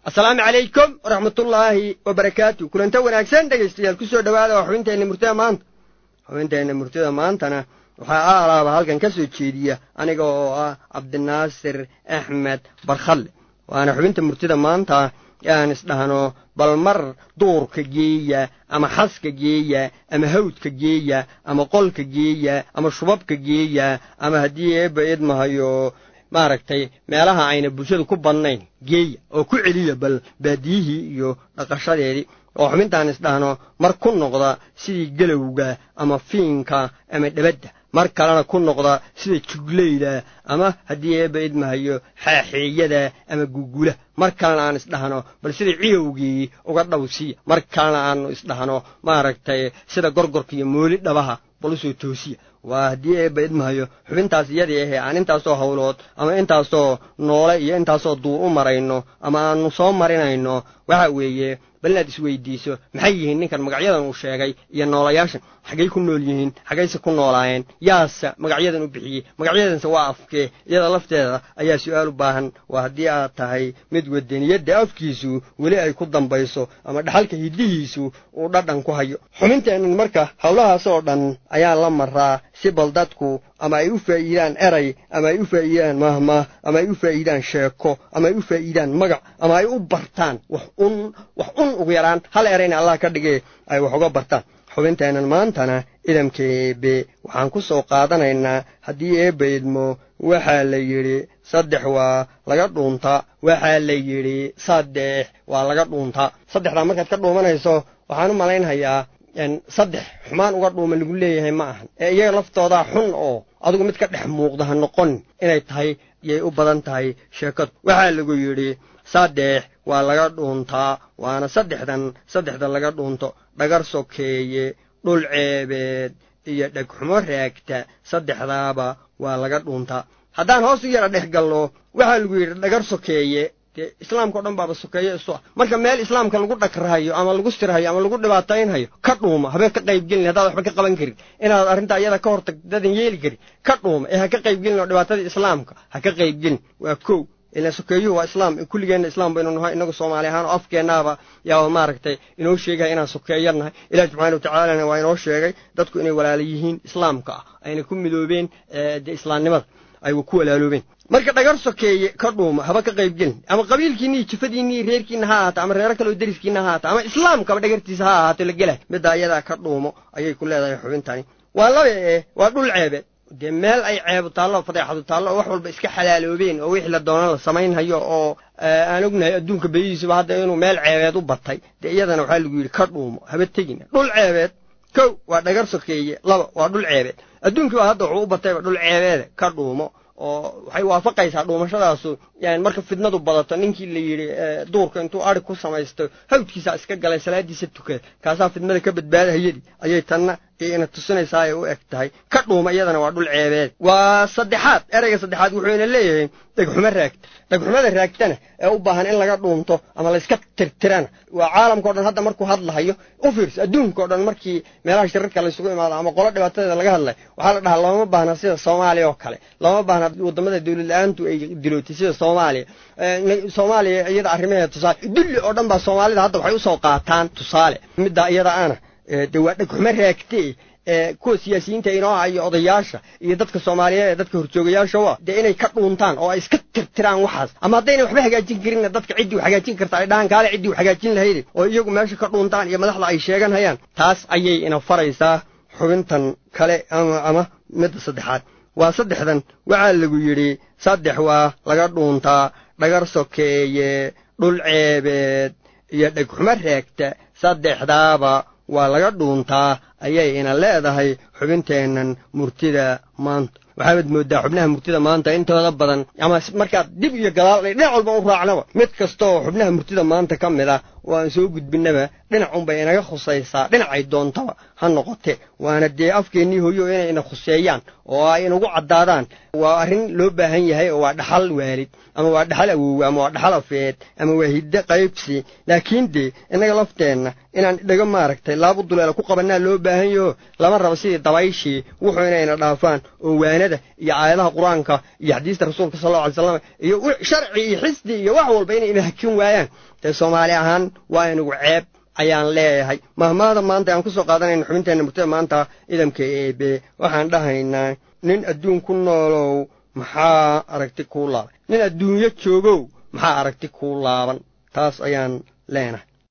asalaamu calaykum waraxmatullaahi wabarakaatu kulanta wanaagsan dhegaystayaal ku soo dhowaada waa xubinteenna murtida maanta xubinteenna murtida maantana waxaa aalaaba halkan ka soo jeediya aniga oo ah cabdinaasir axmed barkhalle waana xubinta murtida maanta aan isdhahno bal mar duurka geeya ama xaska geeya ama hawdka geeya ama qolka geeya ama shubabka geeya ama haddii eebba idmahayo maaragtay meelaha ayna bulshadu ku badnayn geeya oo ku celiya bal baadiyihii iyo dhaqashadeedii oo xubintaan isdhahno mar ku noqda sidii gelowga ama fiinka ama dhebadda mar kalena ku noqda sida jugleyda ama haddii eebba idmahayo xaaxeeyada ama gugula mar kalena aan isdhahno bal sida ciyowgii uga dhowsiya mar kalena aanu isdhahno maaragtay sida gorgorka iyo mooli dhabaha bal usoo toosiya waa haddii eebba idmahayo xubintaas iyadii ahee aan intaasoo howlood ama intaasoo noole iyo intaasoo duur u marayno ama aanu soo marinayno waxa weeye bal inaad isweydiiso maxay yihiin ninkan magacyadan uu sheegay iyo noolayaashan xaggay ku nool yihiin xaggayse ku noolaayeen yaase magacyadan u bixiyey magacyadanse waa afkee iyada lafteeda ayaa su-aal u baahan waa haddii aad tahay mid wadaniyadda afkiisu weli ay ku dambayso ama dhaxalka hiddihiisu uu dhadhan ku hayo xubinteennan marka howlahaas oo dhan ayaa la maraa si bal dadku ama ay u faa'iidaan eray ama ay u faa'iidaan mahmah ama ay u faa'iidaan sheeko ama ay u faa'iidaan magac ama ay u bartaan wax un wax un ugu yaraan hal erayna allah ka dhigee ay wax uga bartaan xubinteennan maantana idamka eebe waxaan ku soo qaadanaynaa haddii eebba idmo waxaa la yidhi saddex waa laga dhuuntaa waxaa la yidhi saddex waa laga dhuuntaa saddexdaa markaad ka dhuumanayso waxaan u malaynhayaa saddex xumaan uga dhuuma lagu leeyahay ma ahan ee iyaga laftoodaa xun oo adigu mid ka dhex muuqda ha noqon inay tahay yay u badan tahay sheekadu waxaa lagu yidhi saddex waa laga dhuuntaa waana saddexdan saddexda laga dhuunto dhagar sokeeye dhul ceebeed iyo dhegxumo raagta saddexdaaba waa laga dhuuntaa haddaan hoos u yara dhex galno waxaa lagu yidhi dhagar sokeeye dee islaamka o dhan baaba sokeeye isu ah marka meel islaamka lagu dhagrahayo ama lagu sirhayo ama lagu dhibaataynhayo ka dhuuma habeen ka qaybgelin haddaad waxba ka qaban karin inaad arrintaa iyada ka hortagdadan yeeli karin ka dhuuma ee ha ka qaybgelin oo dhibaatadii islaamka ha ka qaybgelin waa kow ilaan sokeeyuhu waa islaam kulligeenna islaam baynu nahay inagu soomaali ahaan oo afkeennaaba yaa maaragtay inoo sheegaya inaan sokeeya nahay ilaah subxaana watacaalana waa inoo sheegay dadku inay walaala yihiin islaamka ah ayna ku midoobeen dee islaamnimada ay ku walaaloobeen marka dhagar sokeeye ka dhuuma haba ka qaybgelin ama qabiilkiinii jifadiinii reerkiina ha ahaata ama reero kaleoo deriskiina ha ahaata ama islaamkaba dhagartiisa ha ahaato la gelay middaa iyadaa ka dhuumo ayay ku leedahay xubintani waa laba ee waa dhul ceebeed dee meel ay ceebu taallo fadeexadu taallo oo wax walba iska xalaaloobeen oo wixii la doona la samaynhayo oo aan ognahay adduunka badihiisuba hadda inuu meel ceebeed u batay dee iyadana waxaa lagu yidhi ka dhuumo haba tegina dhul ceebeed kow waa dhagar sokeeye laba waa dhul ceebeed adduunkiiba hadda wuxuu u batayba dhul ceebeeda ka dhuumo oo waxay waafaqaysaa dhuumashadaasu yani marka fidnadu badato ninkii la yidhi duurka intuu adhig ku samaysto hawdkiisaa iska galay salaadiisa tukada kaasaa fidnada ka badbaadahayadii ayay tanna ina tusinaysaa ay u eg tahay ka dhuuma iyadana waa dhul ceebeed waa saddexaad ereyga saddexaad wuxuuna leeyahay dhegxumo raagta dhegxumada raagtana ee u baahan in laga dhuunto ama layska tirtirana waa caalamkao dhan hadda markuu hadlahayo u fiirso adduunkao dhan markii meelaha shirarka laysugu imaado ama qolo dhibaatadeeda laga hadlayo waxaa la dhahaa looma baahna sida soomaaliya oo kale looma baahna waddamada dawlad la-aantu ay dilootay sida soomaaliya soomaaliya iyada arrimaheeda tusaale dulli oo dhan baa soomaalida hadda waxay usoo qaataan tusaale middaa iyada ana de waa dhegxumo raagtee kuwa siyaasiyiinta inoo ah iyo odayaasha iyo dadka soomaaliyeed ee dadka horjoogayaasha u ah dee inay ka dhuuntaan oo ay iska tirtiraan waxaas ama haddayna waxba hagaajin karinna dadka ciddii u hagaajin karta ay dhahaan kaale ciddii u hagaajin lahayde oo iyagu meesha ka dhuuntaan iyo madaxda ay sheegan hayaan taas ayay ina faraysaa xubintan kale ama ama midda saddexaad waa saddexdan waxaa lagu yidhi saddex waa laga dhuuntaa dhagar sokeeye dhul ceebeed iyo dhegxumo raagta saddexdaaba waa laga dhuuntaa ayay ina leedahay xubinteennan murtida maanta waxaabad mooddaa xubnaha murtida maanta intooda badan ama markaad dib iyo gadaal dhinac walba u raacnaba mid kastaoo xubnaha murtida maanta ka mid ah oo aan soo gudbinnaba dhinac unbay inaga khusaysaa dhinacay doontaba ha noqote waana dee afkeennii hoyo inay ina khuseeyaan oo ay inagu caddaadaan waa arrin loo baahan yahay oo waa dhaxal waalid ama waa dhaxal awowe ama waa dhaxal afeed ama waa hiddo qaybsi laakiin dee innaga lafteenna inaan dhaga maaragtay laabu duleela ku qabannaa loo baahan yaho lama rabo sidii dabayshii wuxuu inayna dhaafaan oo waanada iyo aayadaha qur-aanka iyo xadiista rasuulka sal alla alay slam iyo sharci iyo xisdi iyo wax walba inay ina hakin waayaan dee soomaali ahaan waa inagu ceeb ayaan leeyahay mahmaada maanta aan ku soo qaadanayna xubinteenna murtida maanta idamka eebe waxaan dhahaynaa nin adduun ku noolow maxaa aragti kuu laaban nin adduunyo joogow maxaa aragti kuu laaban taas ayaan leenahay